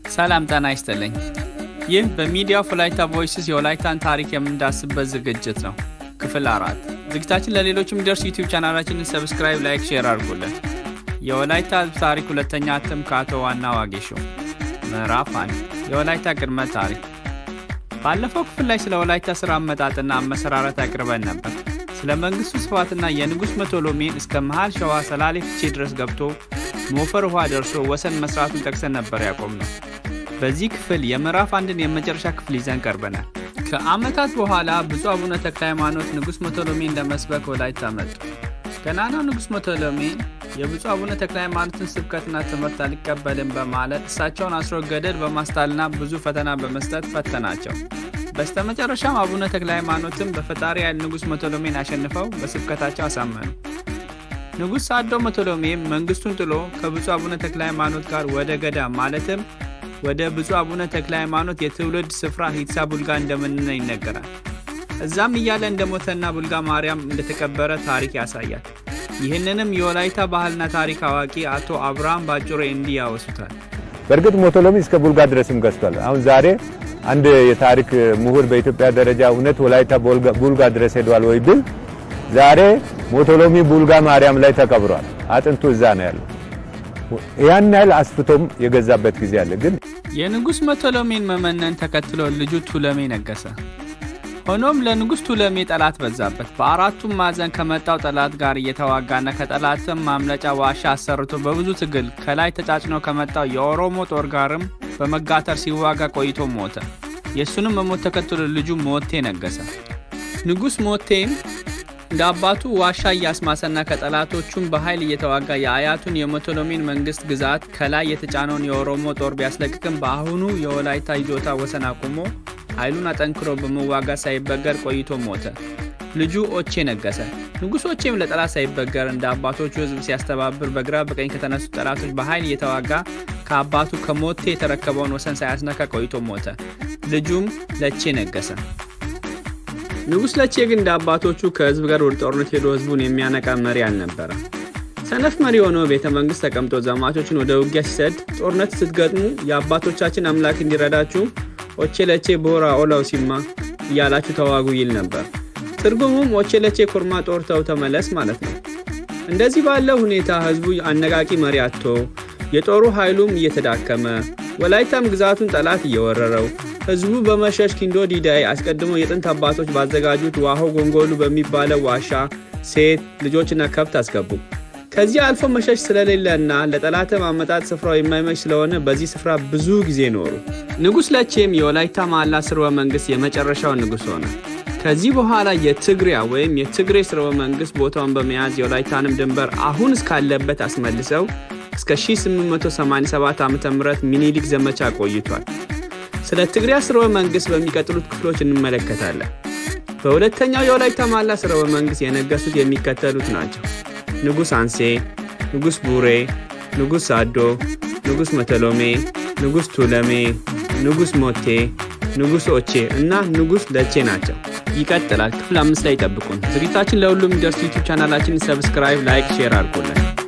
ሰላም ጤና ይስጥልኝ። ይህ በሚዲያ ኦፍ ወላይታ ቮይስስ የወላይታን ታሪክ የምንዳስበት ዝግጅት ነው። ክፍል አራት ዝግጅታችን ለሌሎች የሚደርስ ዩቲዩብ ቻናላችንን ሰብስክራይብ፣ ላይክ፣ ሼር አድርጉልን። የወላይታ ሕዝብ ታሪክ ሁለተኛ እትም ከአቶ ዋና ዋጌሾ ምዕራፍ አንድ የወላይታ ቅድመ ታሪክ። ባለፈው ክፍል ላይ ስለ ወላይታ ስራ አመጣጥና አመሰራረት አቅርበን ነበር። ስለ መንግስቱ ስፋትና የንጉሥ መቶሎሜን እስከ መሃል ሸዋ ሰላሌ ፍቼ ድረስ ገብቶ ሞፈር ውሃ ደርሶ ወሰን መስራቱን ጠቅሰን ነበር ያቆም ነው። በዚህ ክፍል የምዕራፍ አንድን የመጨረሻ ክፍል ይዘን ቀርበናል። ከዓመታት በኋላ ብፁዕ አቡነ ተክለ ሃይማኖት ንጉሥ መቶሎሜን ለመስበክ ወላይታ መጡ። ገናናው ንጉሥ መቶሎሜ የብፁዕ አቡነ ተክለ ሃይማኖትን ስብከትና ትምህርት አልቀበልም በማለት እሳቸውን አስሮ ገደል በማስጣልና ብዙ ፈተና በመስጠት ፈተናቸው። በስተመጨረሻም አቡነ ተክለ ሃይማኖትም በፈጣሪ ኃይል ንጉሥ መቶሎሜን አሸንፈው በስብከታቸው አሳመኑ። ንጉሥ ሳዶ መቶሎሜም መንግስቱን ጥሎ ከብፁዕ አቡነ ተክለ ሃይማኖት ጋር ወደ ገዳም ማለትም ወደ ብፁዕ አቡነ ተክለ ሃይማኖት የትውልድ ስፍራ ሂድሳ ቡልጋ እንደምንነ ይነገራል። እዛም እያለ እንደሞተና ቡልጋ ማርያም እንደተቀበረ ታሪክ ያሳያል። ይህንንም የወላይታ ባህልና ታሪክ አዋቂ አቶ አብርሃም ባጩሬ እንዲህ ያወሱታል። በእርግጥ ሞቶሎሚ እስከ ቡልጋ ድረስም ገዝቷል። አሁን ዛሬ አንድ የታሪክ ምሁር በኢትዮጵያ ደረጃ እውነት ወላይታ ቡልጋ ድረስ ሄዷል ወይ ብል ዛሬ ሞቶሎሚ ቡልጋ ማርያም ላይ ተቀብሯል። አጥንቱ እዛ ነው ያለው። ያን ያህል አስፍቶም የገዛበት ጊዜ አለ። ግን የንጉሥ መቶሎሜን መመነን ተከትሎ ልጁ ቱለሜ ነገሰ። ሆኖም ለንጉሥ ቱለሜ ጠላት በዛበት። በአራቱም ማዕዘን ከመጣው ጠላት ጋር እየተዋጋና ከጠላትም ማምለጫ ዋሻ አሰርቶ በብዙ ትግል ከላይ ተጫጭኖ ከመጣው የኦሮሞ ጦር ጋርም በመጋተር ሲዋጋ ቆይቶ ሞተ። የእሱንም መሞት ተከትሎ ልጁ ሞቴ ነገሰ። ንጉሥ ሞቴም እንደ አባቱ ዋሻ እያስማሰና ከጠላቶቹም በኃይል እየተዋጋ የአያቱን የሞቶሎሜን መንግስት ግዛት ከላይ የተጫነውን የኦሮሞ ጦር ቢያስለቅቅም በአሁኑ የወላይታ ይዞታ ወሰን አቁሞ ኃይሉን አጠንክሮ በመዋጋት ሳይበገር ቆይቶ ሞተ። ልጁ ኦቼ ነገሰ። ንጉሥ ኦቼም ለጠላት ሳይበገር እንደ አባቶቹ ሕዝብ ሲያስተባብር በግራ በቀኝ ከተነሱ ጠላቶች በኃይል እየተዋጋ ከአባቱ ከሞቴ የተረከበውን ወሰን ሳያስነካ ቆይቶ ሞተ። ልጁም ለቼ ነገሰ። ንጉሥ ለቼ ግን እንደ አባቶቹ ከህዝብ ጋር ወደ ጦርነት ሄዶ ህዝቡን የሚያነቃ መሪ አልነበረ። ሰነፍ መሪ ሆኖ ቤተ መንግስት ተቀምጦ ዘማቾችን ወደ ውጊያ ሲሰድ ጦርነት ስትገጥሙ የአባቶቻችን አምላክ እንዲረዳችሁ ኦቼ ለቼ ቦራ ኦላው ሲማ እያላችሁ ተዋጉ ይል ነበር። ትርጉሙም ኦቼ ለቼ ኮርማ ጦር ተው ተመለስ ማለት ነው። እንደዚህ ባለው ሁኔታ ህዝቡ አነቃቂ መሪ አጥቶ የጦሩ ኃይሉም እየተዳከመ ወላይታም ግዛቱን ጠላት እየወረረው ህዝቡ በመሸሽ ኪንዶ ዲዳይ አስቀድሞ የጥንት አባቶች ባዘጋጁት ዋሆ ጎንጎሉ በሚባለው ዋሻ ሴት ልጆችና ከብት አስገቡ። ከዚህ አልፎ መሸሽ ስለሌለና ለጠላትም አመጣጥ ስፍራው የማይመች ስለሆነ በዚህ ስፍራ ብዙ ጊዜ ኖሩ። ንጉሥ ለቼም የወላይታ ማላ ስርወ መንግስት የመጨረሻው ንጉሥ ሆነ። ከዚህ በኋላ የትግሪያ ወይም የትግሬ ስርወ መንግስት ቦታውን በመያዝ የወላይታንም ድንበር አሁን እስካለበት አስመልሰው እስከ 1887 ዓ ም ሚኒሊክ ዘመቻ ቆይቷል። ስለ ትግሪያ ስርወ መንግስት በሚቀጥሉት ክፍሎች እንመለከታለን። በሁለተኛው የወላይታ ማላ ስርወ መንግስት የነገሱት የሚከተሉት ናቸው። ንጉሥ አንሴ፣ ንጉሥ ቡሬ፣ ንጉሥ ሳዶ፣ ንጉሥ መተሎሜ፣ ንጉሥ ቱለሜ፣ ንጉሥ ሞቴ፣ ንጉሥ ኦቼ እና ንጉሥ ለቼ ናቸው። ይቀጥላል። ክፍል አምስት ላይ ይጠብቁን። ዝግጅታችን ለሁሉም የሚደርስ ዩቱብ ቻናላችን ሰብስክራይብ፣ ላይክ፣ ሼር አድርጉልን።